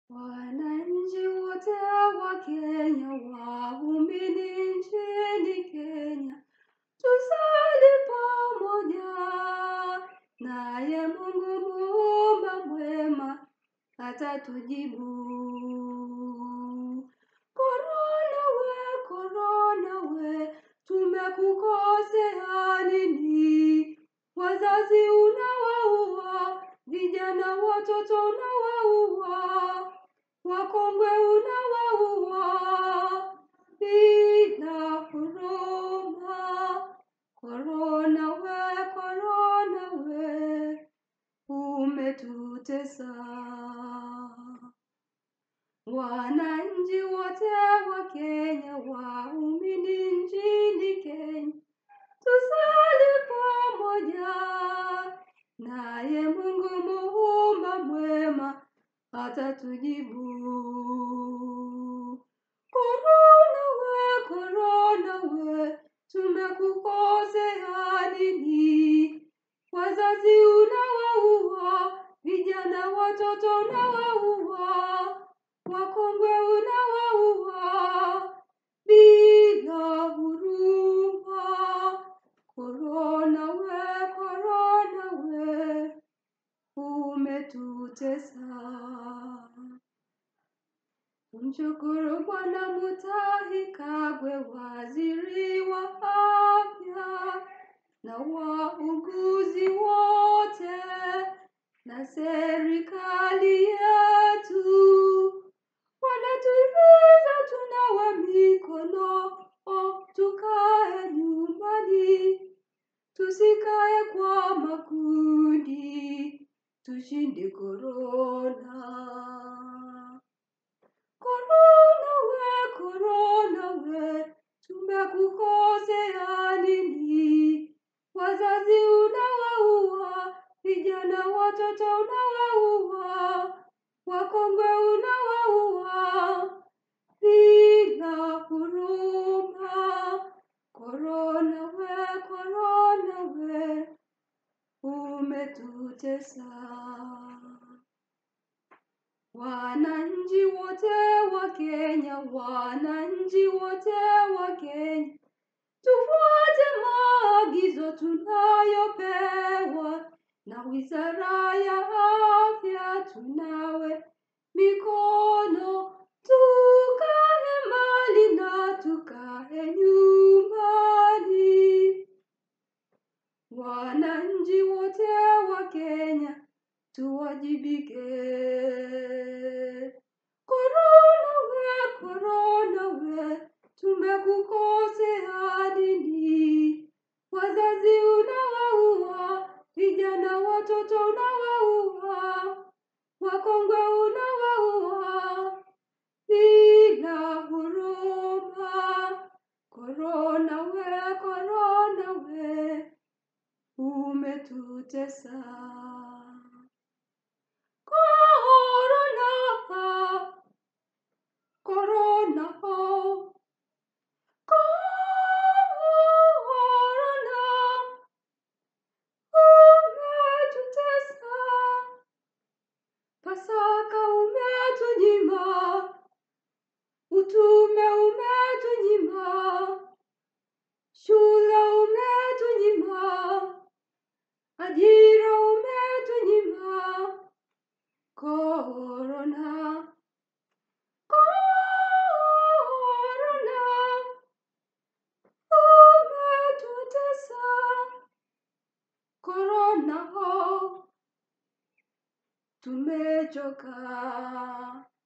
Wananchi wote wa Kenya, waumini nchini Kenya, tusali pamoja, naye Mungu muumba mwema atatujibu. Korona we, korona we, tumekukosea nini? Wazazi unawaua, vijana watoto unawaua, wakongwe unawaua bila huruma. Korona we, korona we, umetutesa. Wananchi wote wa Kenya, waumini nchini Kenya, tusali pamoja, naye Mungu muumba mwema atatujibu. Korona we, korona we, tumekukosea nini? Wazazi unawaua, vijana watoto unawaua, wakongwe unawaua bila huruma. Korona we, korona we, umetutesa. Mshukuru Bwana Mutahi Kagwe, waziri wa afya, na wauguzi wote na serikali yetu wanatuhimiza tunawe mikono, oh, tukae nyumbani, tusikae kwa makundi, tushinde korona. Korona we, korona we, tumekukosea nini? Wazazi unawaua, vijana watoto unawaua, wakongwe unawaua bila huruma. Korona we, korona we, umetutesa. Wananchi wote wa Kenya, wananchi wote wa Kenya, tufuate maagizo tunayopewa na Wizara ya Afya. Tunawe mikono, tukae mbali na tukae nyumbani. Wananchi wote wa Kenya tuwajibike. Korona we, korona we, tumekukosea nini? Wazazi unawaua, vijana watoto unawaua, wakongwe unawaua bila huruma. Korona we, korona we, umetutesa. Korona, korona, korona, umetutesa. Pasaka umetunyima, utume umetunyima, shule umetunyima, ajira umetunyima. Korona, korona, umetutesa. Korona ho, tumechoka.